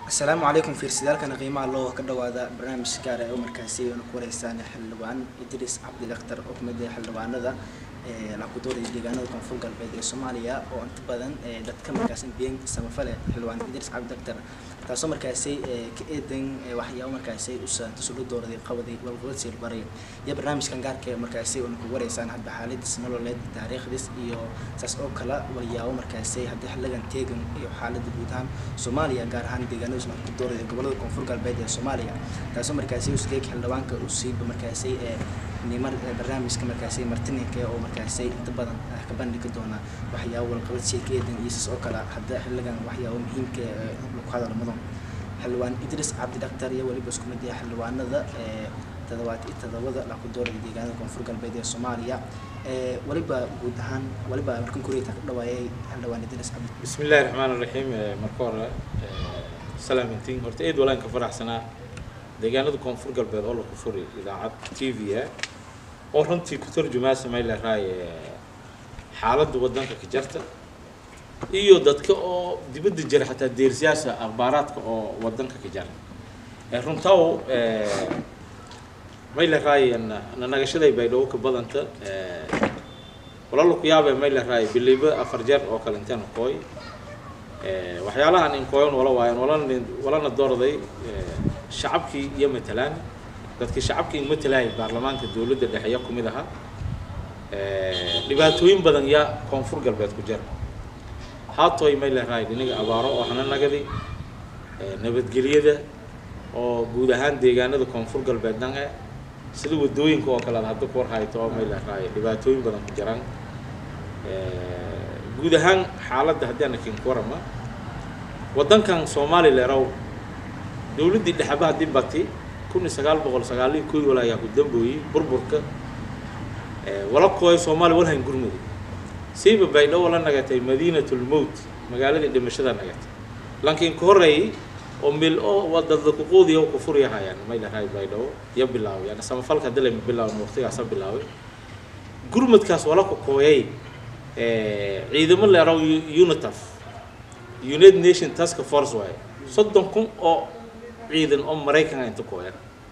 asalaamu calaykum fiirsadaalkana qiimaha loo ka dhawaada barnaamij gaar ah oo markaasi aynu ku wareysaan xildhibaan idris cabdi dhakhtar oo kamid ah xildhibaanada lakudooraya deegaanada koonfur galbeed ee soomaaliya oo inta badan dadka markaas biyan samafale xildhibaan idris cabdi dhakhtar taasoo markaasi ka eedan waxyaabo markaasi usaantasula dooraday qabaday walqabad siilbaray iyo barnaamijkan gaarka markaasi aynu ku wareysaan hadba xaaladiis nololeed taariikhdiis iyo saas oo kale walyaabo markaasi haddii xiligan teegan iyo xaalada guud ahaan soomaaliya gaar ahaan deegaanada ku dooraya gobolada koonfur galbeed ee soomaaliya taasoo markaasi usgeeg xildhibaanka uu siiba markaasi nimar barnaamijka markaasi martininka oo markaasi inta badan ka bandhigi doona waxyaabo walqabad sheekeedan iyo saas oo kale hadda xiligan waxyaabo muhiimka lagu hadal mudan xildhibaan idris cabdi dhakhtar iyo weliba isku mid ah xildhibaanada toddobaad iyo toddobada la ku dooraya deegaanada koonfur galbeed ee soomaaliya weliba guud ahaan weliba markan kuriyata ka dhawaayay xildhibaan idris cabdi بسم الله الرحمن الرحيم marka hore salaamintiin horta eed walaan ka faraxsanaa deegaanada koonfur galbeed oo lagu furay idaacad t v ah oo runtii ku tarjumaa samay lahaay xaaladda waddanka ka jarta iyo dadka oo dibadda jira xataa deersiyaasha akhbaaraadka oo waddanka ka jara runtaw may lahaay nanagashaday baydhabo ka badanta walaalo ku yaabee may lahaay biliba afar jeer oo kale intaan kooy waxyaalahan inkooyan wala waayan walana walana doorday shacabkii iyo matalaan dadkii shacabkii matalaayay baarlamaanka dowladda dhexeeya ku mid ahaa dhibaatooyin badan yaa koonfur galbeed ku jira haatoy may lahaay dhiniga abaaro oo hana nagadi nabadgelyada oo guud ahaan deegaanada koonfur galbeed dhan eh sida wadooyinka oo kale ad hadda ku warhayto oo may lahaay dhibaatooyin badan ku jiraan guud ahaan xaaladda haddii ana kin ku warama waddankan soomaali leerow dowladdii dhexaba haddii bati kun iyo sagaal boqol sagaaliyo kood wala ayaa ku dambooyey burburka wala kooy soomaali walhayn gurmudi siiba baydho wala nagatay madiinatulmowt magaaladii dhimashada nagatay laakiin ka horreeyey oo mil oo wadada kuquudiya ku furyahayaan may lahaay baydhabo iyo bilaaway yani samafalka hadii lama bilaawin waqtigaasa bilaaway gurmadkaas wala ku kooyay ciidamo leerow unitaf united nation task force waaye soddon kun oo ciidan oo maraykan inta kooyan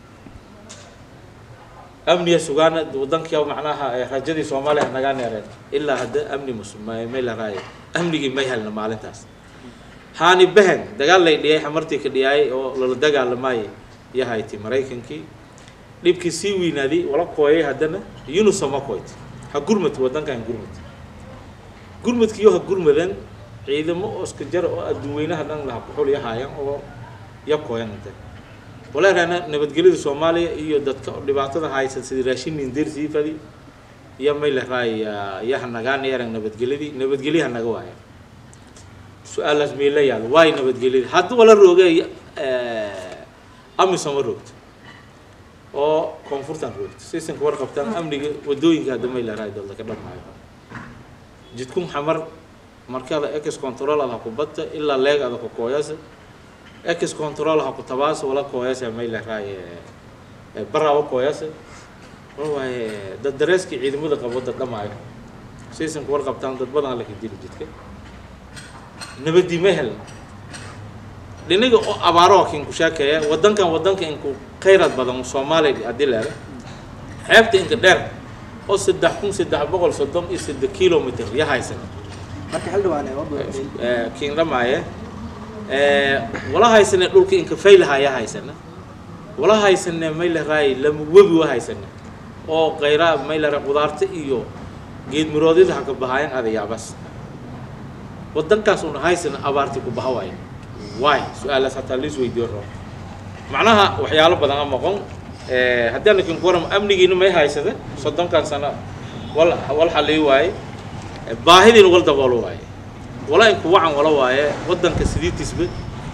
amniga sugaana waddankia macnaha rajadii soomaaliya nagaa neereen ilaa hadda amni mus may laraaye amnigii may helna maalintaas haani behen dagaal lay dhiyay xamartii ka dhiyaayay oo lala dagaalamaayay iyo hayti maraykankii dhibkii sii weynaaday wala kooyay haddana unisoma koyt ha gurmad waddankan gurmad gurmadkiiyo ha gurmadan ciidamo oo iska jara oo adduun weynaha dhan laha kuxul yahaayaan oo ya kooyan inta walaaraana nabadgelyada soomaaliya iyo dadka dhibaatada haysan sidii raashin nindir sii fadi iyo may lahaay yaha nagaan yarang nabadgelyadii nabadgelyaha naga waaya su-aalaas meela yaalo waay nabadgelyadii hadda wala roogay amisoma roogto oo koonfurtan roogto sisanka warqabtaan amniga wadooyinka hadda may lahaay dalda ka dhamaayo jidkun xamar markada ex control ada ku badta ilaa leeg ada ku kooyasa ex control ha ku tabaasa wala kooyasa may lahaay baraaba kooyasa waaye dad dareeskii ciidamada qabo dad dhamaayo sisanka warqabtaan dad badan laka dili jidka nabadii ma helna dhinaga oo abaaro kin ku sheekeeya waddankan waddanka inku khayraad badan soomaaliya haddii leeda xeebta inka dheer oo saddex kun saddex boqol soddon iyo saddex kilomitr ya haysan marka xildhibaan kiin dhamaaye wala haysane dhulka inka faylaha ya haysana wala haysane may laraay lama webi wa haysane oo khayraa may lara qudaarta iyo geed miroodyada haka bahaayan adayaabas waddankaas una haysana abaartii ku baha waayo waay su-aalaas hataa liis weydiyo rabo macnaha waxyaalo badan a maqon haddii ana kin ku waram amnigiina may haysada soddonkan sano wal wal xalii waaye baahidiina wal daboolo waaye wala inku wacan wala waaye waddanka sidiitisba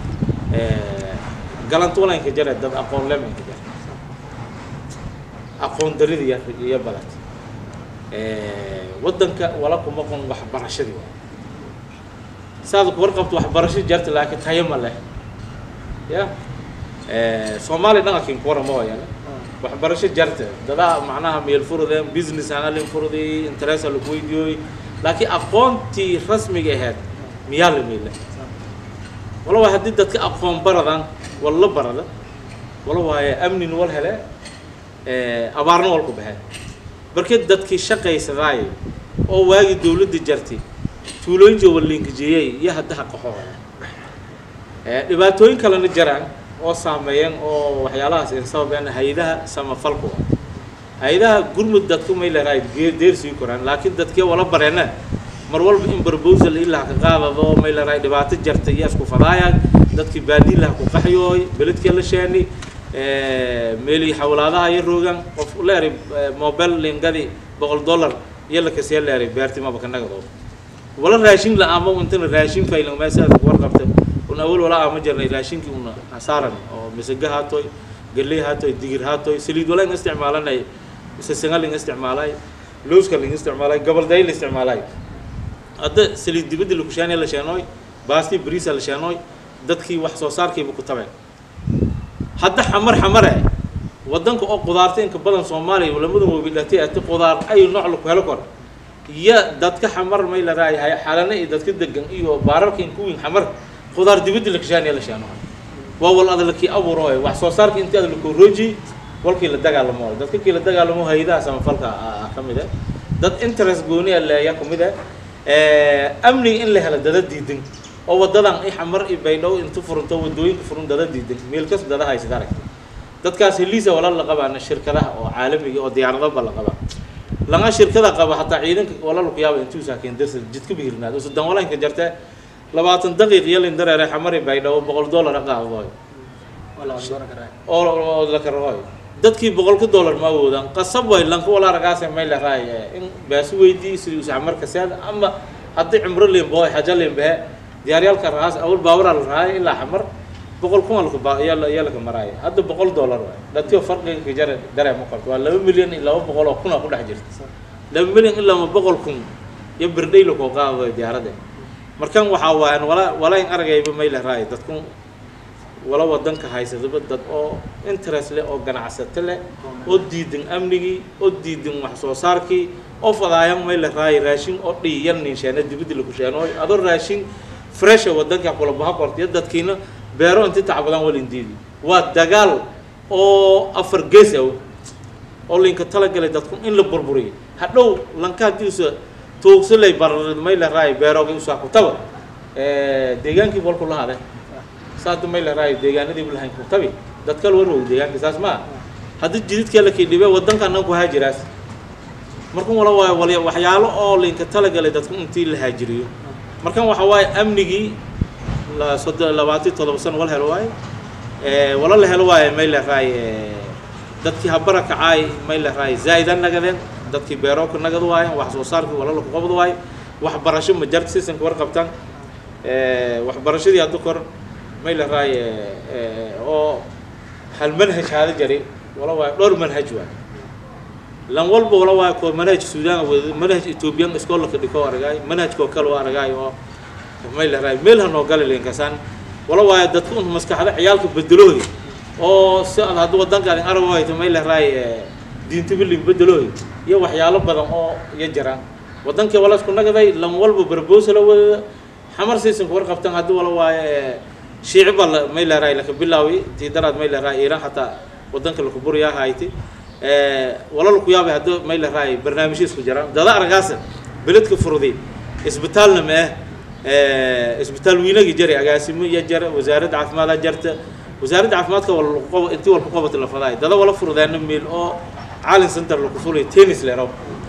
galanta wala inka jare dad aqoon lema inka jare aqoon darida iyo iyo badat waddanka wala kuma qon waxbarashadii waaye saada ku warqabto waxbarasho jarta laakiin tayo ma leh ya soomaaliya dhan akin ku warama waayana waxbarasho jarta dadaa macnaha meel furudeen business analin furuday interest lagu weydiiyooy laakiin aqoontii rasmiga ahayd miyaa la meela wala waaye haddii dadka aqoon baradan walla barada wala waaye amnin wal hele abaarna wal ku baxeen markii dadkii shaqaysadaay oo waagii dawladda jartay tuulooyinka waliinkajeeyay iyo haddaha qaxooda dhibaatooyin kalena jaraan oo saameeyeen oo waxyaalahaas in sababeen hay-adaha samafalku hay-adaha gurmud dadku may leedahay deer sii koraan laakiin dadkii wala bareena mar walba in proposal ilaa ka qaadado may leedahay dhibaato jarta iyo isku fadaayaan dadkii baadiilaha ku qaxyooy beledkii la sheeni meelii xawlaadaha iyo roogan qof leeri mobile lingadi boqol dollar iyo la kasii leeri beerti maba ka nagado wala raashin la ama intana raashin faylan meesha warqabta un awal wala ama jirnay raashinkii una hasaaran oo misaga haatoy galley haatoy digir haatoy saliid wala in isticmaalanay sasanga ling isticmaalay lowska ling isticmaalay gabalday la isticmaalay hadda saliid dibadda la kushaanaya la sheenooy baasti bariisa la sheenooy dadkii wax soo saarkiiba ku tabeen hadda xamar xamare waddanka oo qudaarta inka badan soomaaliya lamada mobilatay ati qudaar ay nooc laku helo kor iyo dadka xamar may la raayahay xalana iyo dadka degan iyo baararka inkuwiin xamar qudaar dibadda la kashaanaya la sheeno waa wal adalkii abuurooy wax soo saarka intii ad lakoo rooji walkii la dagaalamo dadka kii la dagaalamo hay-adaha samafalka ka mid ah dad interest gooni a leeya ka mid ah amniga in la helo dada diidan oo wadadan i xamar i baydhow intu furunto wadooyinka furun dada diidan meel kas dada haysad aragta dadkaas heliisa wala la qabaana shirkadaha oo caalamiga oo diyaaradaba la qabaa langa shirkada qaba hataa ciidanka wala laku yaaba intuu saakin darsa jidka bihirnaad usudan walaynka jarte labaatan daqiiq iyo lin dareere xamari baydhow boqol dollar qaadooy oo la karooy dadkii boqolka dollar ma awoodaan qasab way lanka wala aragaas may la raay in baasi weydii sidii usa xamarka seed ama haddii cumro limbo xaja limbe diyaaryaalka raas awal baawara la raay ilaa xamar boqol kun alku ba yaa yaa laga maraaya hadda boqol dollar waay dadkii farqiga ka jara dareema qorto waa laba milyan iyo laba boqol oo kun oo ku dhex jirta laba milyan ilaa ma boqol kun iyo birdhay lakoo qaadayo diyaaradda markan waxaa waayan wala wala in aragayba may la raay dadku wala wadanka haysadaba dad oo interest leh oo ganacsato leh oo diidan amnigii oo diidan wax soo saarkii oo fadaayan may la raay raashin oo dhiyan ninsheena dibadda laku sheenooy adoo raashin fresha wadanka kula baha qortiyo dadkiina beero inti tacbadaan walin diidi waa dagaal oo afar gees ah oo linka talagalay dadku in la burburiyo hadhow lanka haddii usa tuugsalay bar may la raay beerooga usaa kutaba deegaankii bolku la hade saada may la raayo deegaanadii lahayn kutabi dadkal warwow deegaanka saas maa haddii jididkee lakii dhibe wadanka annaga ku haajiraas markan wala waayo wal waxyaalo oo linka talagalay dadku intii la haajiriyo markan waxa waaye amnigii la soddon labaatan todoba sano wal helo waaye wala la helo waaye may la raay dadkii habara kacaay may la raay zaa'idan nagadeen dadkii beerooka nagad waayeen wax soo saarkii wala laku qabad waaye waxbarasho ma jarta sisanka war qabtaan waxbarashadii hadda kor may la raay oo hal manhaj haada jari wala waaye dhowr manhaj waay lan walba wala waaye ko manhaj suudaan wada manhaj ethoobiyan iskoolaka dhiko aragaay manhajkoo kale oo aragaay oo may la raay meel hanoo gala linkasaan wala waaye dadku un maskaxda ciyaalka bedelooy oo si ad hadda wadankaan arab hayto may la raay diintibilin bedelooy iyo waxyaalo badan oo iyo jiraan wadankii wala isku nagaday lan walba barboosa la wadada xamar siisanka war qabtan haddii wala waaye shiici baa la may la raay laka bilaawi tii daraad may la raay iiraan hataa wadanka laku buriyaa hayti wala laku yaabay haddii may la raay barnaamijyo isku jiraan dada aragaasa beledka furuday isbitaalna ma ah isbitaal wiinagii jari agaasimo iyo jara wasaaradda caafimaadha jarta wasaaradda caafimaadka wal intii walku qabata la fadaay dada wala furudaana meel oo caalin center laku fulay tennis leraw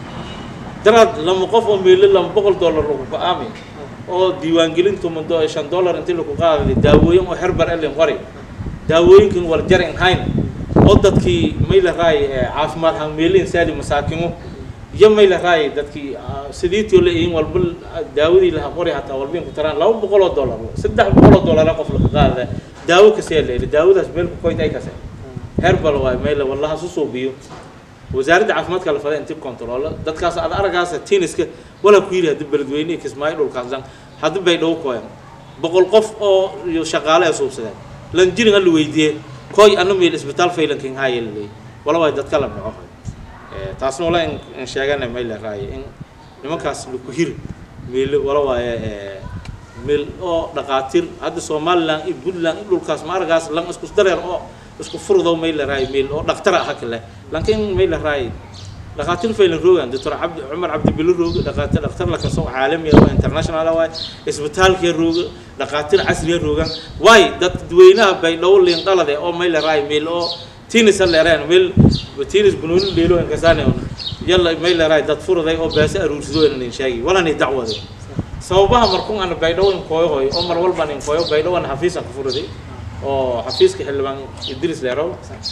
daraad lama qof oo meelo lama boqol dollar lagu go-aamay oo diiwaangelin tuman do shan dollar intii laku qaaday daawooyin oo herbar elin qori daawooyinkan wal jarin hayn oo dadkii may la raay caafimaad han meelin saadi masaakimo iyo may la raay dadkii sidiitoo la ihin walba daawadii laha qori hataa walbin ku taraan laba boqol oo dollar saddex boqol oo dollar qof laga qaada daawo kasee leeli daawadaas meel ku koyt ay kase herbal waay meel wallaha su suubiyo wasaaradda caafimaadka la faday inti control dadkaas ad aragaasa tenniska walaa ku yidhi haddi beledweyne kismaayo dhulkaasdan haddi bay dhow kooyan boqol qof oo iyo shaqaale ay suubsadeen lan jirin alla weydiiyey koy ana meel isbitaal faylankin haaye laleey wala waay dadka la dhaco taasna wala in sheegana may la raaye in nimankaas laku hiri meel wala waaye meel oo dhaqaatiir hadda somaliland iyo puntland iyo dhulkaas ma aragaas lan isku dareer oo isku furdo may la raay meel oo dhaqtar ah kale laakiin may la raay dhaqaatiir faylan roogan doctor cabdi cumar cabdi bilo rooga dhaqaatiir dhaqtar la kasoo caalami ah oo international ah waay isbitaalka rooga dhaqaatiir casri ah roogan waay dad dadweynaha bay dhow liin qalade oo may la raay meel oo tinis leereen meel tinis bunuun dheelo in kasaane yalla may la raay dad furday oo baasa aruursido inaan sheegi walani dacwado sababaha markuu aan baydhow in kooyo hoy oo mar walba in kooyo baydhow aan xafiis aan ku furday oo xafiiska xildhibaan idris leerow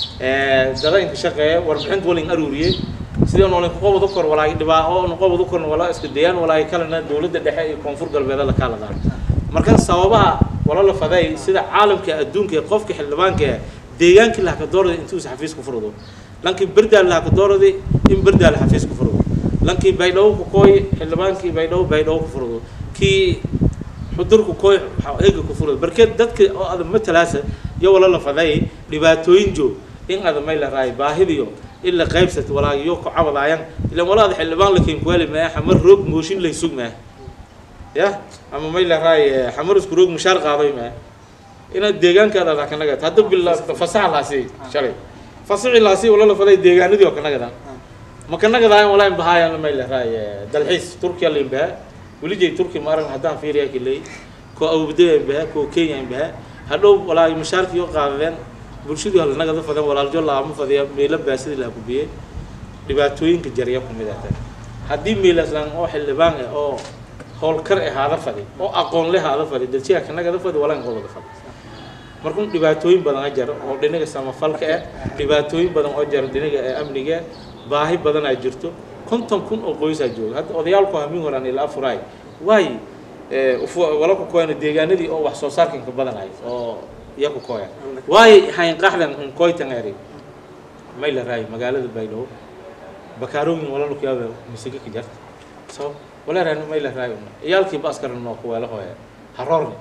ee dadaynka shaqeeya warbixinta walin aruuriyey sidii aan olin qobodo kor walaay dhibaa oo aan qobodo kor walaa iska dayaan walaay kalena dawladda dhexe iyo koonfur galbeed la kala daan marka sababaha wala la faday sida caalamka adduunka ee qofka xildhibaanka ee deegaankii laha ka doorada intuu xafiis ku furdo lankii berdaal laha ka doorada in berdaal xafiis ku furdo lankii baydhabo ku kooy xildhibaankii baydhabo baydhabo ku furdo kii xudurku kooy eega ku furdo barkeed dadka oo aad matalaasa iyo wala la faday dhibaatooyin joog in aad may la raay baahidiyo in la qaybsat walaagiyo ku cabadaayan ilan walaada xildhibaan la keen kuwali maa xamar roog mooshin lay sug maa ya ama may la raay xamar isku roog mushaar qaaday maa inaad deegaankaada raa kanaga hadda bila fasaxa laasi shalay fasaxi laasi wala la faday deegaanadii oo kanaga ma kanaga daayan walaa in bahaayan may la raay dalxiis turkiya la imbaha weligay turki ma arag haddaan fiiriya kilay koo awbadaya imbaha koo kenya imbaha hadhow walaa mushaarkii oo qaadadeen bulshadii hal nagada fadan walaaljo laama fadiya meelo baasidii laha kubiyey dhibaatooyinka jarya ku mid ah haddii meelaslan oo xildhibaan ah oo howlkar ah haada fadi oo aqoon leh haada fadi daljiga kanagada fadi walaa in qobada fadi markuu dhibaatooyin badan a jaro oo dhinaga samafalka ah dhibaatooyin badan oo jaro dhinaga amniga baahi badan aa jirto konton kun oo qoysaa jooga hadda odayaalku hamin horaan ilaa furaay waay wala ku kooyana deegaanadii oo wax soo saarkan ka badanay oo iya ku kooya waay hayn qaxdan un koytan eri may la raay magaalada baydhabo bakaarooyin wala ku yaaba misige ka jarta so wala raan may la raay iyaalkii ba askaran noo ku weela hooya haroorni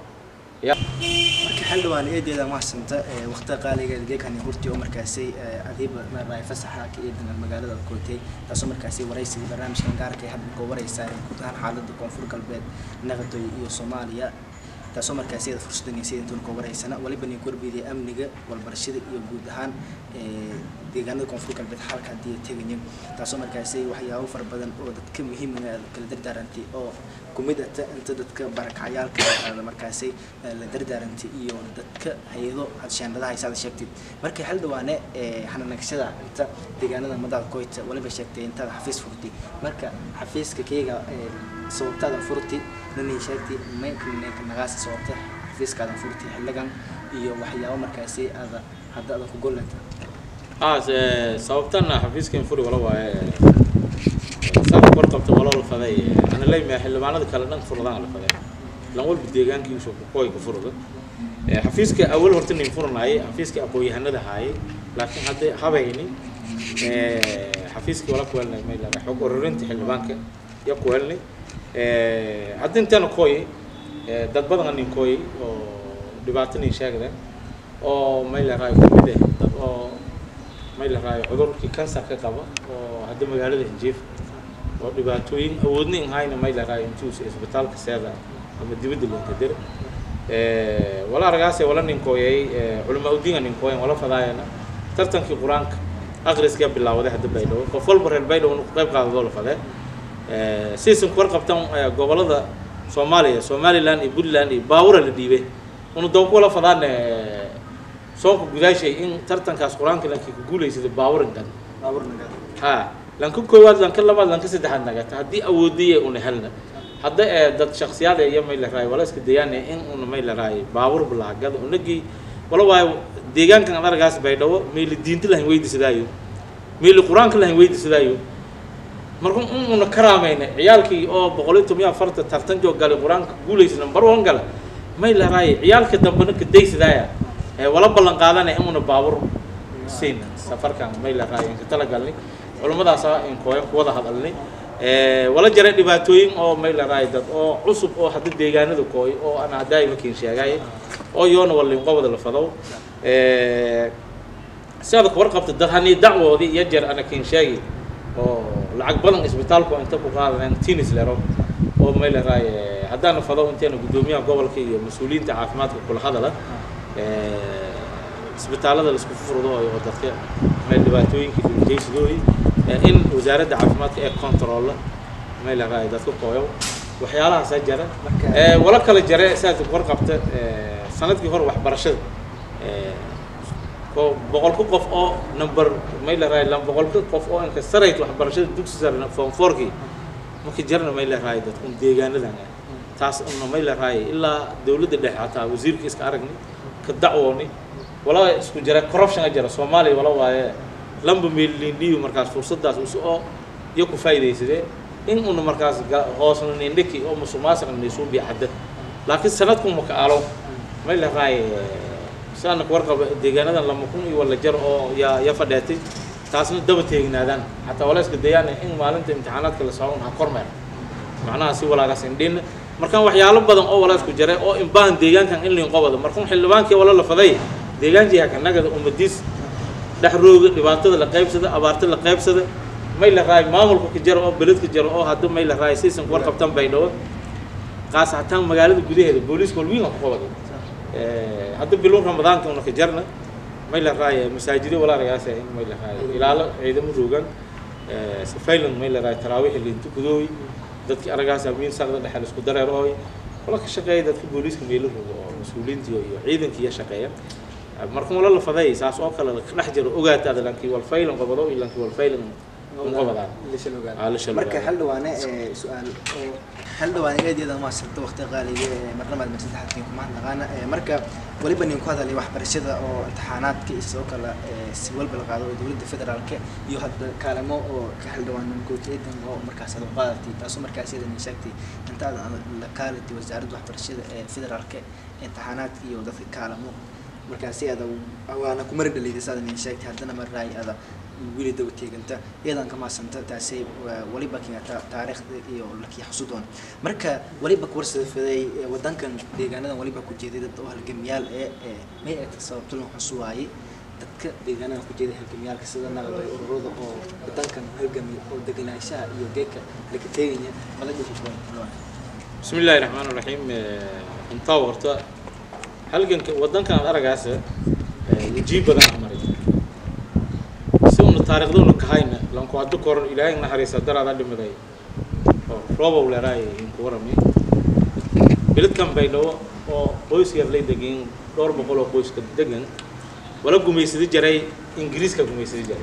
marka xildhibaan eedeeda mahadsanta waqtiga qaaligeeda geekani hurti oo markaasi adiiba maaraay fasaxa ka eedan magaalada kootay taasoo markaasi waraysiga barnaamijkan gaarka ee hadda koo wareysaa guud ahaan xaaladda koonfur galbeed naqadoy iyo soomaaliya taasoo markaasi iyada fursaddanaysa intuun koo wareysana waliba nin korbeedaya amniga walbarashada iyo guud ahaan deegaanada koonfur galbeed xalka haddii ay tegayin taasoo markaasi waxyaabo fara badan oo dadka muhiimga kala dardaarantay oo kumid ata inta dadka barakacayaalka markaasi la dardaarantay iyo dadka hay-ado hadshaandadaha isaada sheegtay markay xildhibaane xananagshada inta deegaanada madaada koyta waliba sheegtay intaada xafiis furtay marka xafiiska keyga sababtaada furtay nanay sheegtay maynka nagaasa sababta xafiiskaadan furtay xilligan iyo waxyaabo markaasi aada hadda adan ku gollanta ah sababtana xafiiskan furi wala waaye saaka kor qabta wala la faday ana leeyahay xildhibaanada kale dhan furdaan la faday lan walba deegaankiisu ku kooy ku furdo xafiiska awal horta nin furnaayay xafiiska aqoon-yahanada haayay laakiin hadda habayni xafiiskii wala ku helnay may laga xog ururinta xildhibaanka ya ku helnay hadda intaana kooyay dad badan nin kooyay oo dhibaato nin sheegda oo may la raayo kamid ah dad oo may la raayo cudurkii kansarka qaba oo hadda magaalada hinjiif oo dhibaatooyin awoodna in hayna may la raayo intuusa isbitaalka seeda ama dibadda loonka dir wala argaase wala ninkooyay culamaa udiinga ninkooyan wala fadaayana tartankii qur-aanka aqriskaa bilaawaday hadda baydhabo qof walba reer baydhabo ku qayb qaadadoo la fadee sidaysan kuwar qabtan gobolada soomaaliya somaliland iyo puntland iyo baawura la dhiibay unu doonku wala fadaan soonka gudaashay in tartankaas qur-aanka lankii ku guulaysada baaburin dhan ha lanka koowaad lanka labaad lanka saddexaad nagata haddii awoodiyay una helna hadda ee dad shaksiyaad iyo may la raay wala iska dayaan in una may la raay baabur balahagada unagii wala waayo deegaankan ad argaas baydhabo meeli diinta lahayn weydisadaayo meeli qur-aanka lahayn weydisadaayo marka in una karaamayna ciyaalkii oo boqol iyo toban iyo afarta tartan joog galay qur-aanka guulaysa number one gala may la raay ciyaalka dambena ka daysadaaya wala ballan qaadanaya in una baabur siin safarkan may la raay inka talagalnay culimmadaasa in kooyan ku wada hadalnay wala jaray dhibaatooyin oo may la raay dad oo cusub oo hadda deegaanada kooy oo aan haddaay makiin sheegay oo yoona wallin qobada la fadow si adag warqabta dad hanii dacwoodii iyo jeer ana kiin sheegi oo lacag badan isbitaalku inta ku qaadanayn tinis lero oo may la raay haddaana fado inteena guddoomiyaha gobolka iyo mas-uuliyiinta caafimaadka kula hadala isbitaalada laisku furdo oo dadka may dhibaatooyinka dhimajaysidooyi in wasaaradda caafimaadka ee controlla may la raay dadka kooyo waxyaalahaasaa jara wala kala jare saad warqabta sanadkii hore waxbarashada boqolka qof oo number may la raay boqolka qof oo inka sarayt waxbarashada dugsi sare form fourkii marka jarna may la raay dadkun deegaanadan taas una may la raay ilaa dowladda dhexe hataa wasiirka iska aragni ka dacwooni wala isku jira corruption a jira soomaaliya wala waaye lamba meelindhiyo markaas fursadaas us oo iyo ku faa'iidaysadee in una markaas hoosna nindhiki oo musuqmaasuqa nisuubiya cadda laakiin sanadku maka alo may la raay saana ku warqaba deegaanadan lama kun iyo wala jar oo yaa ya fadheetay taasna daba teegnaadaan xataa wala iska dayaan in maalinta imtixaanaadka la socon ha kormeer macnaha si walaagaas indhin markaan waxyaalo badan oo wala isku jare oo inbaan deegaankan in liin qobada markuun xildhibaankii wala la faday deegaankii hakanagada ummadiis dhex rooga dhibaatada la qaybsada abaarta la qaybsada may la raay maamulka ka jaro oo beledka jaro oo hadda may la raay siisan ku warqabtan bay dhawo qaas hataan magaalada gudaheeda booliiska walwiin ku qabada hadda bilow ramadaanka una ka jarna may la raay masaajida walaalayaas in may la raay ilaalo ciidamo roogan safaylan may la raay taraawiix liintu kudooy dadkii aragaas amiin sarda dhexe isku dareer ooy wala ka shaqeeya dadka booliiska meelo rogo oo mas-uuliyiintii iyo ciidankii iyo shaqeeya marka wala la faday saas oo kale ka dhex jiro ogaataada lankii walfaylan qabado iyo lankii walfaylan marka xildhibaane su-aal oo xildhibaane eedyada maasirta waqti qaaliga ee marnamaad mar saddexaadkii kuma hadnaqaana marka weliba nin ku hadalay waxbarashada oo imtixaanaadka iyo sidoo kale si walba la qaado oo dowladda federaalka iyo hadda kaalamo oo ka xildhibaan gooteydan oo markaas aad u qaadatay taasoo markaas iyada nin sheegtay intaada la kaalatay wasaaradda waxbarashada ee federaalka imtixaanaadka iyo dadka kaalamo markaasi ada waana ku mari dhaliday saada nin sheegtay haddana marraay ada wili daba teeganta iyadan ka maasanta taasay waliba keenta taariikhda iyo lakii xusudoon marka waliba kuwarsada faday wadankan deegaanadan waliba ku jeeday dad oo halgamiyaal ee may ay sababto loo xusuwaayay dadka deegaanadan ku jeeday halgamiyaalka sida naqday ururada oo wadankan halgami oo deganaanshaha iyo geedka laga teegaya mala dhihi بسم الله الرحمن الرحيم انت ورتا halgan wadankan aad aragaasa wajiib badan ah maray si una taariikhduna kahayna lanku hadda koran ilaahay naxariisa daraada dhimaday oo roobow leeraay inku warami beledkan baydhabo oo qoys yar lay degan dhowr boqol oo qoyska degan wala gumaysada jaray ingiriiska gumaysada jaray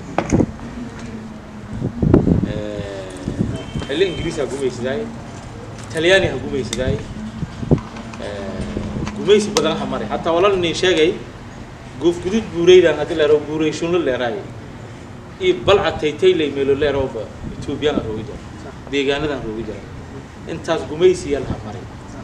xilli ingiriis ha gumaysadaay talyaani ha gumaysadaay gumaysi badan ha maray hataa walal nin sheegay goof gudud buureydan hadii leero buurey shunlo leeraay iyo balca taytaylay meelo leerooba ethoobiyan roogi jira deegaanadan roogi jira intaas gumaysiya laha maray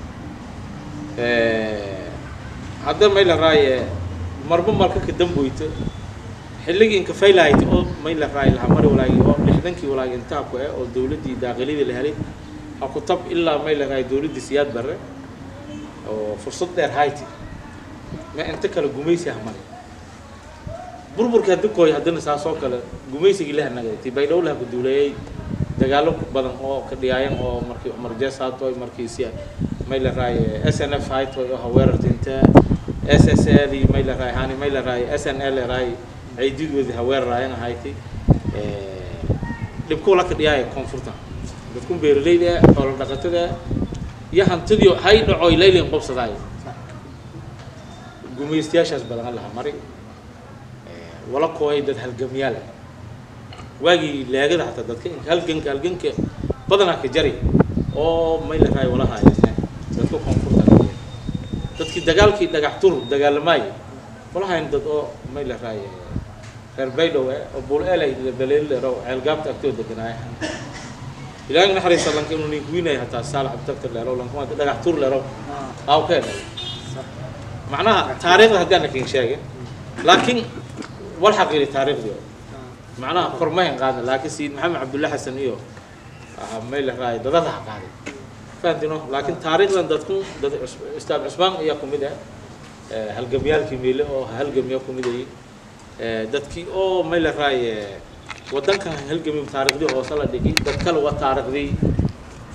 hadda may la raaye marba marka ka damboyta xilligii inka faylahayta oo may la raaye laha mari walaagi oo lixdankii walaagi intaa ku eh oo dowladdii daaqilidii la helay ha ku tab ilaa may la raaye dowladdii siyaad barre oo fursad dheer hayti ma inta kale gumaysi ah male burburka haddi kooy haddana saas oo kale gumaysigii la hanagay ti baydhow laha ku duuleeyey dagaalo badan oo ka dhiyaayan oo markii cumar jees haatoy markii si may la raaye s n f haytoy oo haweerartinta s s l may la raaye hani may la raaye s n l raaye ciididooda haweeraraayan hayti dhibkuu la ka dhiyaaya koonfurta dadkun beeralayda xoolo dhaqatada iyo hantidii hay dhacoy laylin qobsadaayo gumaystayaashaas badan laha mari wala kooyay dad halgamyaal waagii leegada hataa dadka halganka halganka badanaa ka jari oo may la raay wala haayeen dadka koonfurta dadkii dagaalkii dhagax tur dagaalamaayo wala hayn dad oo may la raay reer baydhow eh oo buul eelay baleelero ceelgaabta agtoo deganaaya ilaahay naxariista lanka inuu nin kuwinay hataa saalax abtakar leero lanka maanta dhagax tur leero aaw ka helay macnaha taariikhda haddaana kin sheegin laakiin wal xaqiiri taariikhdii macnaha kormahan qaadna laakiin sayid maxamed cabdulla xasan iyo may la raay dadada ha qaaday fahamtino laakiin taariikhdan dadku dad ustaad cusmaan ayaa ku mid ah halgamyaalkii meele oo halgamya ku mid ayay dadkii oo may la raay wadankan halgami taariikhdii hoose la dhigi dad kale waa taariikhdii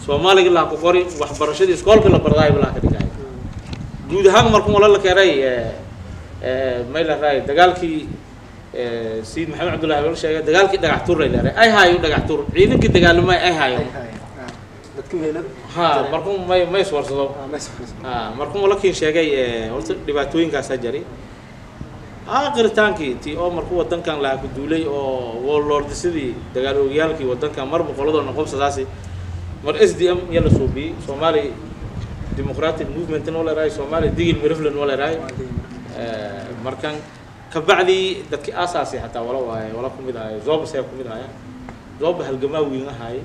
soomaaliga laha ku qori waxbarashadii iskoolka la bardaayo laha ka dhigaayo guud ahaan markuu wala la keenay may la raay dagaalkii sayid maxamed cabdullahi wala sheegay dagaalkii dhagax tuur lay leeray ay haayo dhagax tuur ciidankii dagaalamay ay haayo dadka meelad ha markuu may may iswarsado ha markuu wala kiin sheegay horta dhibaatooyinkaasaa jari aakhritaankii ti oo markuu wadankan lahaa ku duulay oo warlordisadii dagaal oogayaalkii wadankan mar boqoladoo noqobsadaasi mar s d m iyo la suubiyey soomaali democratic movement noo leerahay soomaali digil mirifle noo leerahay markan kabacdii dadkii aasaasi xataa wala waaye wala kumid ahaye zoba see kumid ahaya zoba halgamaa wiin ahaye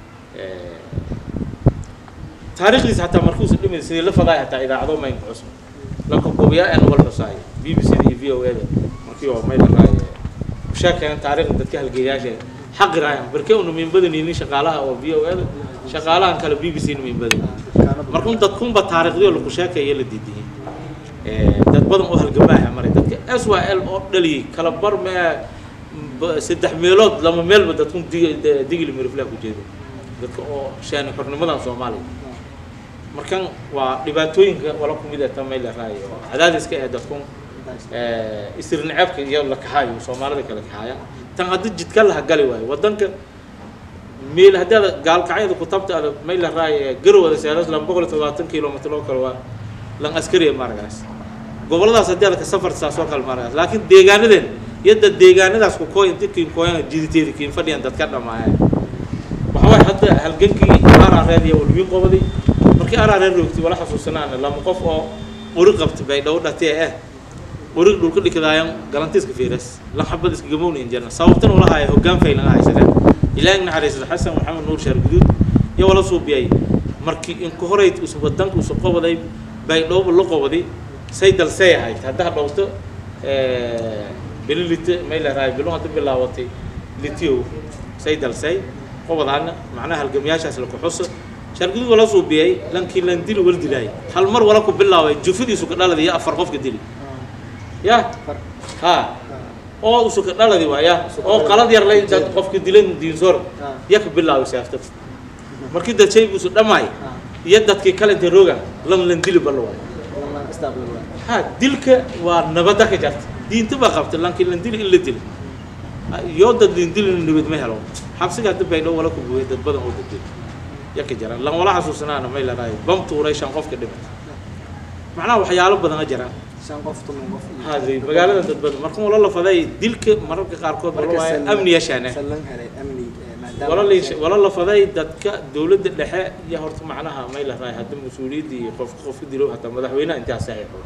taariikhdiisa xataa markuusa dhimid sidii la fadaay xataa idaacado maynka cusub lanka gobiyaa ee nobal xusaay b b c da iyo v o a da markii oo may laraay sheekeen taariikhda dadka halgeeyaasha xaqi raayan barke unu min badanaynin shaqaalaha oo v o a da shaqaalahan kale b b c na min badan markun dadkunba taariikhdiyo lagu sheekaya la diidiyey dad badan oo halgamaaha maray dadka s y l oo dhaliyey kala bar mee saddex meelood lama meelba dadkun digil miriflaha ku jeedo dadka oo sheeni xornimadan soomaaliya markan waa dhibaatooyinka wala kumid ee tamay la raayo oo cadaadiska ee dadkun isirnaceebka iyo la kaxaayo soomaalida kala kaxaaya tan haddii jidka laha gali waayo wadanka meel haddii aad gaalkacyada ku tabta ada may la raayo garowada seeras laba boqol iyo todobaatan kilomitr oo kale waa lan askariya maaragaas goboladaas haddii aad ka safarta saas oo kale maaragaas laakiin deegaanadeen yadda deegaanadaas ku kooy inta kiin kooyana jiditeeda kiin fadhiyan dadka dhamaaya waxawaay hadda halgankii araareed iyo walwiin qobaday markii araareed roogtay wala xasuusanaana lama qof oo uri qabta bay dhow dhatee eh uri dhulka dhikadaayan galantiiska fiiras lan xabad iska gamowna injirna sababtan ula haya hoggaan faylan haysadeen ilaahi naxariisada xasan maxamed nuur sheer guduud iyo wala suubiyay markii inku horayd usu wadanka usu qobaday bay dhowba la qobaday say dalsey ahayd haddaa dhowto bili lite may leerahay bilu hadda bilaawatay litiyow say dalsay qobadaana macnaha halgamyaashaas la kuxuso shargudud wala suubiyay lankii lan dili wal dilaay hal mar wala ku bilaabay jufadiisu ka dhalada iyo afar qofka dili ya ha oo usu ka dhaladi waaya oo qalad yar lay dad qofka dilan diinsoor ya ka bilaabay saafta markii dad shay usu dhamaay iyo dadkii kale inta rooga lan lan dili bal waay ha dilka waa nabada ka jarta diinta baa qabta lankii lan dili in la dili yoo dad lin dilin nabad ma helo xabsiga hadda baydhow wala ku buuya dad badan oo dadil yaka jiraan lan wala xasuusanaana may laraay bam tuuray shan qofka dhimay macnaha waxyaalo badan a jiraan hadi magaalada dad badan marka wala la faday dilka mararka qaarkood wala waaye amni yashaane wala la wala la faday dadka dowladda dhexe iyo horta macnaha may laraay hadda mas-uuliyaddii iyo qof qofka dilo hataa madaxweynaha intaa saxiixo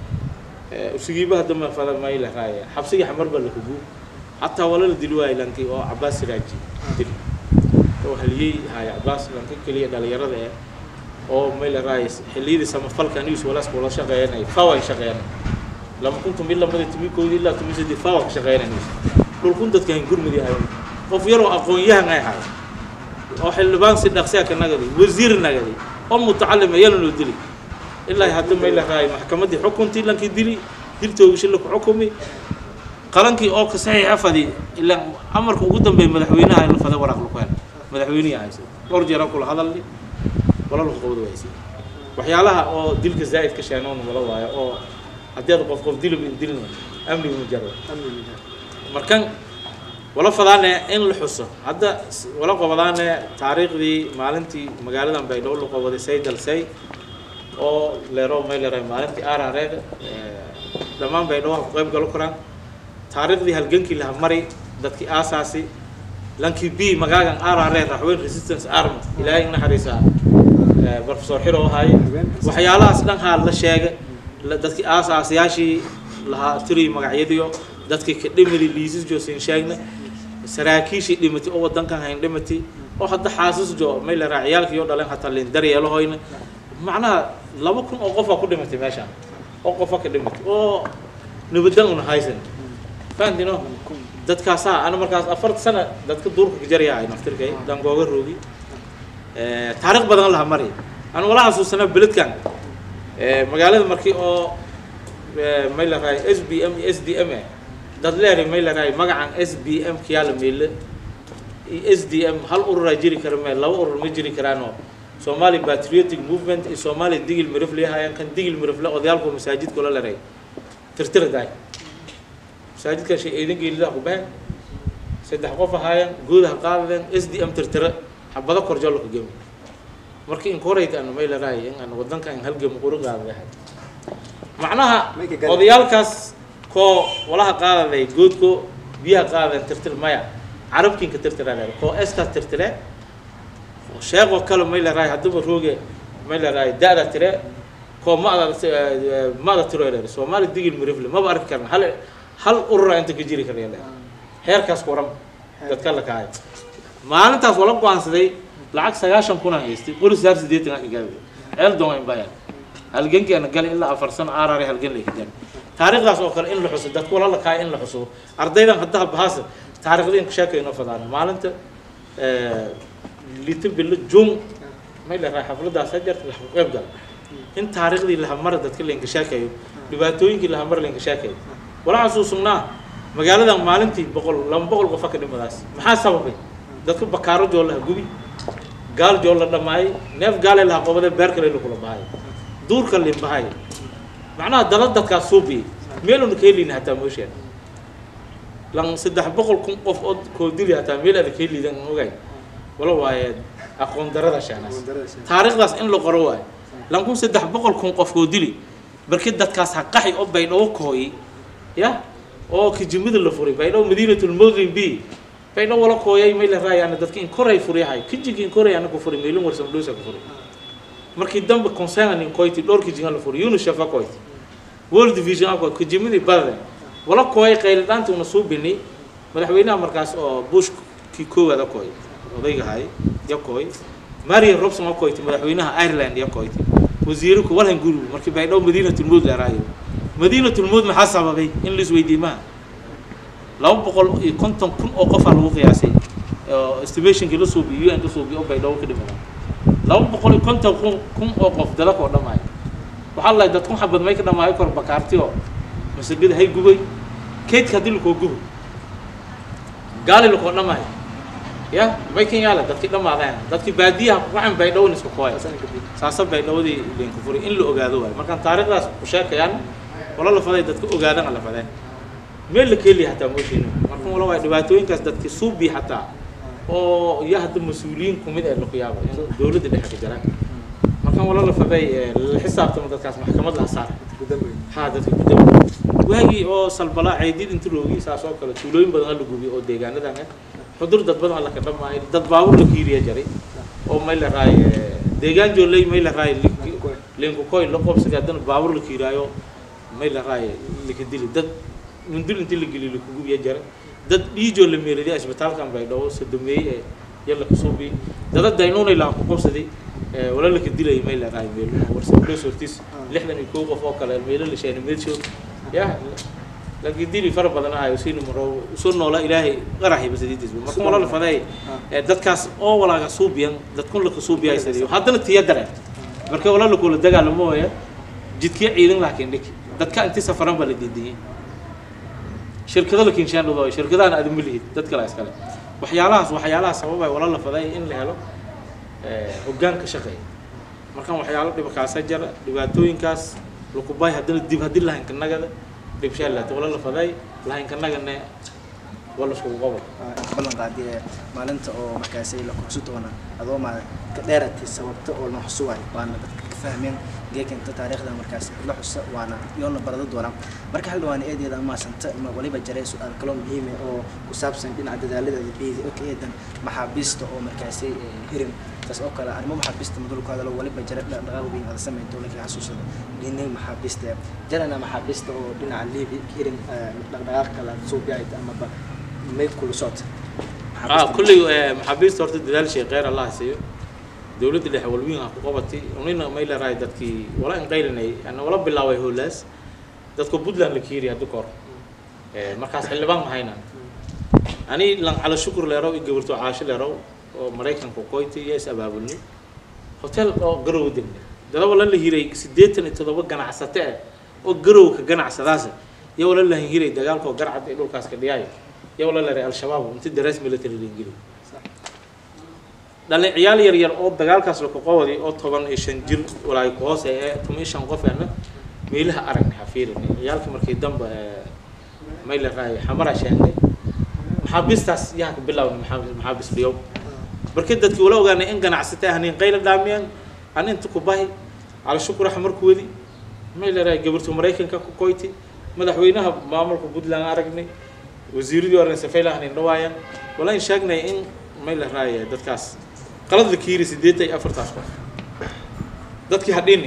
usigiiba hadda ma fada may laraay xabsigii xamar baa la huguu حتى ولا الدلو هاي لانكي أو عباس راجي دل أو هلي هاي عباس لانكي كلية دال يرد إيه أو ميل رايس هلي دي سما فلك نيوس ولا سكولا شغيان أي فاوى شغيان لما كنتم إلا ما تبي كودي إلا تبي سدي فاوى شغيان نيوس لو كنت تكين كل مدي هاي قف يرو أقوى يها هاي هاي أو حلبان سيد نقسيا كنقدي وزير نقدي أو متعلم يلا دلي إلا هذا ميل راي محكمة دي حكمتي لانكي دلي دلتو وشلك حكمي qalankii oo ka saxiixa fadi ilaa amarka ugu dambeeya madaxweynaha in la faday waraaq luqeen madaxweynihi haysa dhowr jeera kula hadalni wala lagu qabad waysi waxyaalaha oo dilka zaa'id ka sheenoon wala waayo oo haddii aad qof qof dilib in dilna amniga mujarrad markan wala fadaane in la xuso hadda wala qabadaane taariikhdii maalintii magaaladan baydhabo la qabaday saydal say oo leero may leeray maalintii aarareeda dhammaan baydhabo ku qayb galo karaan taariikhdii halgankii laha mari dadkii aasaasi lankii b magaagan arare raxweyn resistance army ilaahay naxariisaa professor xiro ahay waxyaalahaas dhan haa la sheega dadkii aasaasiyaashii lahaa tiri magacyadiyo dadkii ka dhimidi liisis joosin sheegna saraakiishii dhimatay oo wadankan hayn dhimatay oo hadda xaasis jo may la raaciyaalkii oo dhaleen hataa lin daryeelahoyna macnaha laba kun oo qofaa ku dhimatay meeshaan oo qofa ka dhimatay oo nabadan una haysan fahamtino dadkaasaa ana markaas afarta sana dadka duurka ka jaryahay naftirkay dangooga roogi taariikh badan laha mari aan wala xasuusanaa beledkan magaalada markii oo may la rahay s b m iyo s d m eh dad leeray may la rahay magacan s b m kiyaa la meele s d m hal ururaa jiri kara mee laba urur ma jiri karaanoo somali patriotic movement iyo somali digil mirifle hayaan kan digil mirifle odayaalku masaajidka la leray tirtira daay masaajidkan shay eedan geelida ku been saddex qof ahaayeen guud ha qaadadeen s d m tirtira xabado korjolo ka gemi marka incorate aan may laraay in aan wadanka aan halgam quru qaadahay macnaha odayaalkaas koo walaha qaadaday goodko biyaha qaadadan tirtir maya carabkiinka tirtira leer koo eskaas tirtire sheekoo kale may laraay hadduba rooge may laraay da-da tire koo mada mada tiro leer soomaali digil mirifle maba arki karna hal hal urura inta ka jiri karaya leer heerkaas kuran dadka la kahay maalintaas wala go-aansaday lacag sagaashan kun aan haystay qori saar sideetan aan igaaday ceel doon baya halgankii ana galay ilaa afar sano aarare halgan lay kadan taariikhdaas oo kale in la xuso dadku wala la kahay in la xuso ardaydan hadda bahaas taariikhda in ka sheekayno fadaan maalinta lita bilo jun may la raay xafladaas hajarta la qayb gal in taariikhdii la hamar dadka la sheekayo dhibaatooyinkii la hamar la sheekayo wala xasuusnaa magaaladan maalintii boqol laba boqol qof ka dhimadaas maxaa sababay dadku bakaaro joolaha gubi gaal jool la dhamaayay neef gaale laha qobade beer kale kula bahay duurka lin bahay macnaha dala dadkaas suubi meeluna ka helin hataa mooshaan lan saddex boqol kun qof oo koo dili hataa meel ada ka helidan ogay wala waaye aqoon darada shaanaas taariikhdaas in la qoro waayo lan kun saddex boqol kun qof koo dili barkii dadkaas ha qaxi oo baydhabo kooyi ya oo kijimada la furay baydhabo madiinatul mawdin b baydhabo wala kooyay may la raayaan dadka in koray furiyahay kijigi in koray anagu furay meelin warsan dhoosa ku furay markii dambe concern in koyti dhowr kijinga la furay yunus shafa koyti world division ako kijimadii badade wala kooyay qayl dhaanta una soo bini madaxweynaha markaas oo bush kii koowaada kooy odayga hay ya kooy maria robson oo koyti madaxweynaha ireland ya koyti wasiirku walhan guru markii baydhabo madiinatul mawd la raayo madiinatul mawd maxaa sababay in la isweydiiyey maha laba boqol iyo konton kun oo qofaa lagu qiyaasay estimationkii la suubiyo un la suubiyo oo baydhabo ka dhimada laba boqol iyo konton kun kun oo qof dalaka oo dhamaayo waxaa lahay dad kun xabad may ka dhamaayo kor bakaarti oo masagada hay gubay keydka haddii lakoo gubo gaali lakoo dhamaayo ya may kan yaala dadkii dhamaadeen dadkii baadiyaha kugacan baydhawon iska kooya saasa baydhawadii leenka furay in la ogaado waayo markaan taariikhdaas ku sheekayaan wala la faday dadka ogaadana la fadeen meel la keeliya hataa moosheena marka wala waay dhibaatooyinkaas dadki suubi hataa oo iyo hadda mas-uuliyiin kumid ee laku yaaba in dowladda dhexe ka jiraan markan wala la faday la xisaabtamo dadkaas maxkamad la saar ha dadka gudaba waagii oo salbalaa ceydid inta loogi saas oo kale tuulooyin badan hala gubiyo oo deegaanadan ah xudur dad badan laka dhamaayo dad baabur la kiiriya jaray oo may la raay deegaan jooley may la raay linkukoy la qobsaday haddana baabur la kiiraayo may la raay laka dili dad mundul intii la geliyo lakugubiya jara dad dhiijoo la meeradiya isbitaalkan baydhabo sadomeey ee yalla kasuubi dada daynuunay laa ku qobsaday wala laka dilay may la raay meel warsadoos hortiis lixdan iyo kow qof oo kale meelo la sheegay meedshow ya laakiin dili fara badan ahayo siina maro soo noola ilaahay qaraxi basadiidisba marka wala la faday dadkaas oo walaaga suubiyan dadkun laka suubiya isadiyo haddana tiya dareen marka wala la kula dagaalamo waya jidkii ciidan laakiin dhig dadka intii safaran baa la diidiyay shirkado la kinshaan dhado shirkadahan aad ma lihid dad kale iskale waxyaalahaas waxyaalaha sababay wala la faday in la helo hoggaanka shaqeeya markan waxyaalo dhibkaasa jara dhibaatooyinkaas lakubay haddana dib haddii lahaynka nagada dhibshaa laata wala la faday lahaynka nagane wala iskugu qobo ballan qaadi ee maalinta oo markaasi la kursi doona adoo ma ka dheeratay sababta oo la xusuway waana dadka ka fahmeen geekinta taariikhda markaasi la xusa waana yoona barado doona marka hal dhawaan eedeeda amaasanta ma waliba jaray su-aal kaloo muhiim ah oo ku saabsan dhinaca dadaalada biyada oo ka eedan maxaabiista oo markaasi hirin taas oo kale arrimo maxaabiista madulku hadalo waliba jara dhaqaaq weyn aada sameyn dowladka xasuusada dhinay maxaabiista jarana maxaabiista oo dhinaca liibi hirin dhaqdhaqaaq kale suubiyaayta amaba may kula socota ah kulley maxaabiista horta dadaal shay kheyr allah siiyo dowladda dhexe walwiin ha ku qabatay unina may la raay dadkii wala inqaylinay ana wala bilaaway howlaas dadka puntland la kiiri hadda kahor markaas xildhibaan mahayna ani lan cala shukur leerow iyo gabarto caasho leerow oo maraykanka koyti iyo is abaabulnay hotel oo garow degna dada wala la hiray siddeetan iyo toddoba ganacsate ah oo garowka ganacsadaasa iyo wala la hiray dagaalka oo garcad ee dhulkaas ka dhiyaayo iyo wala la ray al-shabaab inti darees military la ingili dhalin ciyaal yar yar oo dagaalkaas lakaqowadi oo toban iyo shan jir walaay ku hoose ee toban iyo shan qof ana meelaha aragna xafiirinay ciyaalka markii dambe mayla raay xamara sheegnay maxaabiistaas yaha ka bilaawna maxaabis dhiyow markii dadkii wala ogaanay in ganacsata ahnayn qayla dhaamiyaan an inta ku bahi cala shukura xamarku wadi mayla raay gabartu maraykanka ku koyti madaxweynaha maamulka puntland aragnay wasiiradii oran safayla ahnayn dhawaayaan walayn sheegnay in mayla raay dadkaas qalad la kiiri sideetan iyo afartaas qof dadkii hadhini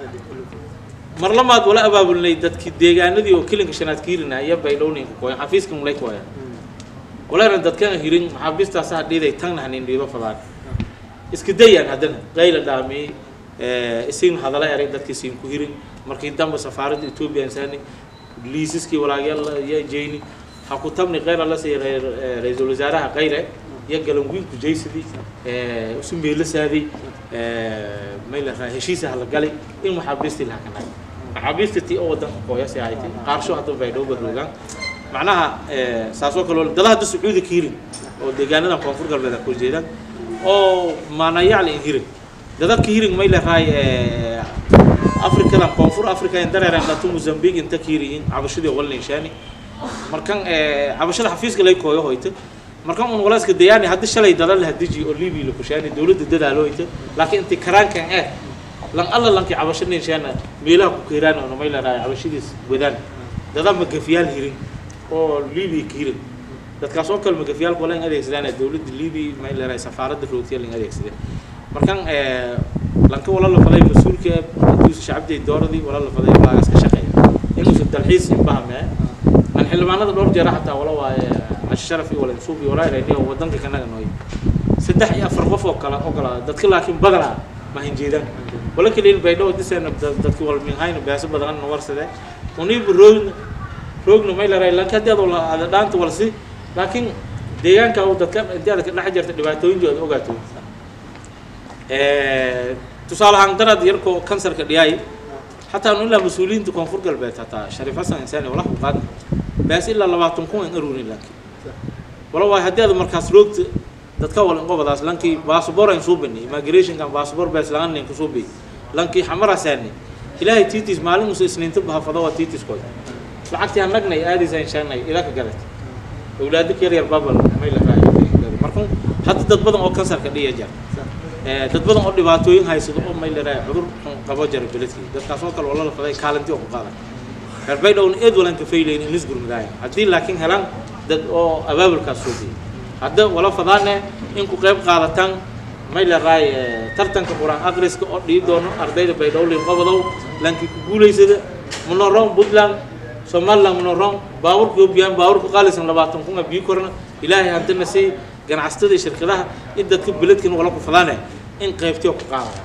mar lamaad wala abaabulnay dadkii deegaanadii oo kilinka shanaad kiirina iyo baydhowninka kooyan xafiiska mulay kooyan walana dadkan hirin maxaabiistaas hadhiiday tagna hanin dhiido fadaan iska dayaan haddana qayla dhaamiyey isin hadala eray dadkii siin ku hirin markii dambe safaaradda etoobiya insaani liisaskii walaagyaal iyo jeyni ha ku tabni qayra la sii ra-iisul wasaaraha qayre iyo galanwiinku jaysadii isu meelasaadii mayla raa heshiisa hala galay in maxaabiistii laha kanay maxaabiista tii oo wadanka kooyasi ahaytay qaarsho hadda baydhabo badoogaan macnaha saasoo kale dala hadda sacuudi ka hirin oo deegaanadan koonfur galbeed ku jeedaan oo maanayacle in hirin dadabka hirin mayla raay afrikadan koonfur africa in dareeran dhato mozambique inta ka hiriyin cabashadii walninshaani markan cabashada xafiiska lay kooyo hoyta markan un walaaska dayaani haddi shalay dada la hadiji oo libiya la kushaani dowladda dadaalo hoyta laakiin inti karaankan eh lan alla lankii cabasho ninshaana meelaha ku keeraan oo mayla raay cabashadiis wadaan dada magafiyaal hirin oo libiya ka hirin dadkaas oo kale magafiyaalka wala in adeegsadaan dowladda libiya mayla raay safaaradda roogtiya la in adeegsadeen markan lanka wala la faday mas-uulka duusa shacabday dooradii wala la faday laagaas ka shaqeeya inuusan dalxiis inbahamee aan xildhibaanada dhowr jeera xataa wala waaye cashi sharaf iyo wala insuub iyo walaa irayni oo wadanka kanaga nooy saddex iyo afar qof oo kale oo kala dadka laakiin badanaa ma hinjeedaan wala kaliin baydhabo diseena dadki wal minhayna beeso badan warsade uniibu roogna roogna may laray lanka haddii adoo ada dhaanta walsi laakiin deegaanka uu dadka intii aad ka dhex jirta dhibaatooyinka aad ogaato tusaale ahaan darad yarkoo kansarka dhiyaay xataa nu ilaa mas-uuliyiinta koonfur galbeed hataa shariif xasan insaani wala ku qaadna baas ilaa labaatan kun an aruunin laakiin wala waay haddii aad markaas roogta dadka wal inqobadaas lankii baasabor ayn suu bani immigrationkan baasabor bees lagan nin kusuu bi lankii xamara saani ilaahay tiitis maalin musa isniinta bahafado waa tiitis koy lacagtii aan nagnay aadaysa inshaanay ilaa ka gadat awlaado ka yar yar babal may la raayo markun hadda dad badan oo kansarka dhiya jar dad badan oo dhibaatooyin haysado oo may la raayo cudur xun qabo jara beledkii dadkaas oo kale wala la faday kaalintii oo ku qaadan reer baydhowna eed walan ka faylayn in lisgurmadaaya haddii laakiin helaan dad oo abaabulkaas soo biyay hadda wala fadaane in ku qayb qaadataan may la raay tartanka quraan akhriska oo dhii doono ardayda baydhowlin qobodow lankii ku guulaysada munorong puntland somaliland munorong baaburka obiyaan baaburka qaalisan labaatan kun a bii korna ilaahay hantana sii ganacsatada iyo shirkadaha in dadka beledkan wala ku fadaane in qaybtiyo ku qaadaya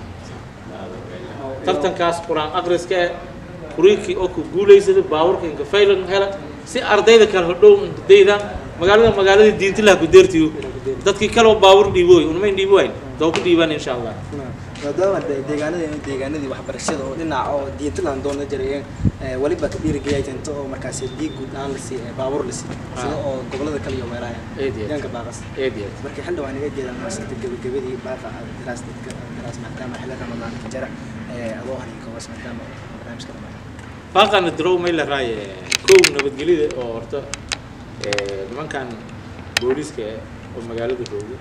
tartankaas quraan akhriska eh kuriikii oo ku guulaysada baaburka inka faylan hela si ardayda kale hodhow daydaan magaalada magaaladii diintilaha ku deertiyo dadkii kale oo baabur dhiibooy unmayn dhiibi wayn doo ku dhiibaan insha allah maadaama deegaanadii deegaanadii waxbarashada oo dhinaca oo diintilan doona jiray weliba ka dhiirigeliya jinto oo markaas diig guud aan la sii baabuur la sii sida oo gobolada kale iyo meelaha deegaanka baaqas eed iyo markii xildhibaan iga jeedaan maasanta gebagabadii baaqa daraas dadka daraas maadaama xilli ramadaanka jara adoo haninka hoos maadaama barnaamijka dhamaayo baaqana darow may la raaye kow nabadgelyada oo horta nimankan booliiska oo magaalada rooga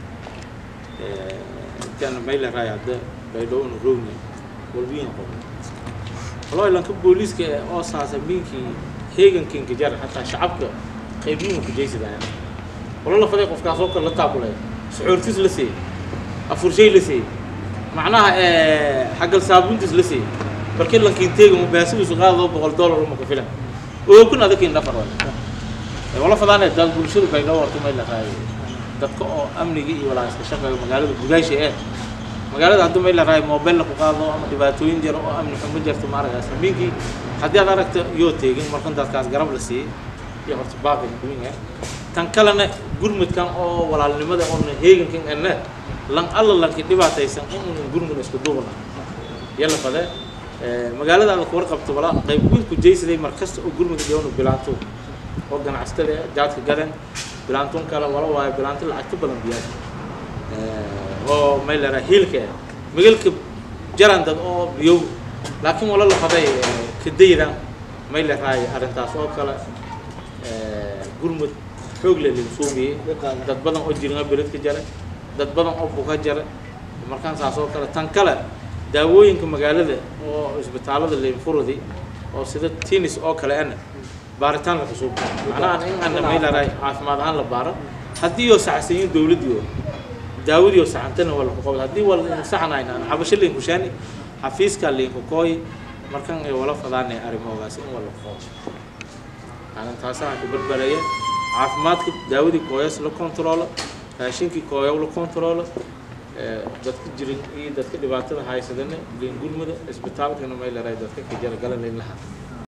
intaan may la raaye hadda baydhowna roogna walbiyin qobo walaa ilanka booliiska oo saasa minkii heegankinka jar hataa shacabka qaybiyin ku jaysadaya wala la faday qofkaas oo kale la taabulay suxuurtis la seeyey afurshay la seeyey macnaha xagal saabuntis la seeyey markii lankiin teega mu baasigiisu qaadado boqol dollar uma ku filan oo kun adakiin dhafar wala wala fadaane dad bulshadu bay dhowr horta may la raayo dadka oo amniga iyo walaa iska shaqeeyo magaalada gudaasha ee magaalada haddii may la raayo mobile ku qaado ama dhibaatooyin jiro oo amni xumo jirto ma aragaysa minkii haddii aad aragto yoo teegin markan dadkaas garab la siiyey iyo horta baaqi duwin ah tan kalena gurmudkan oo walaalnimada oo heegankan ene lan alla lanki dhibaataysan in unan gurmud isku duubna yalla fadee magaalada aad ku warqabto wala qayb weyn ku jaysaday mar kasta oo gurmud dhawna bilaanto oo ganacsatada jaadka gadan bilaantoon kale wala waayo bilaanto lacagta badan biyaa oo may la rahay hiilka ah migalka jaran dad oo biyow laakiin wala la faday kadaydan may la rahay arrintaas oo kale gurmud xoog leh lagu suubiyey dad badan oo jirnga beled ka jara dad badan oo buka jara markaan saas oo kale tan kale daawooyinka magaalada oo isbitaalada leinfurudi oo sida tinis oo kale ana baaritaan la kusuub macnaha in ana may la rahay caafimaad ahaan la baaro haddii oo saxsanyin dowladdii oo daawadii oo saxantana waa laku qabad haddii waa saxnayn aan xabasho linku shaani xafiiska linku kooy markan ay wala fadaanay arrimoogaas in wala qabo aanan taasaan ku barbaraya caafimaadka daawadii kooyas la kontroolo raashinkii kooyow la kontroolo dadka jirin iyo dadka dhibaatada haysadana liin gurmada isbitaalkana may leedahay dadka ka jaragalan laha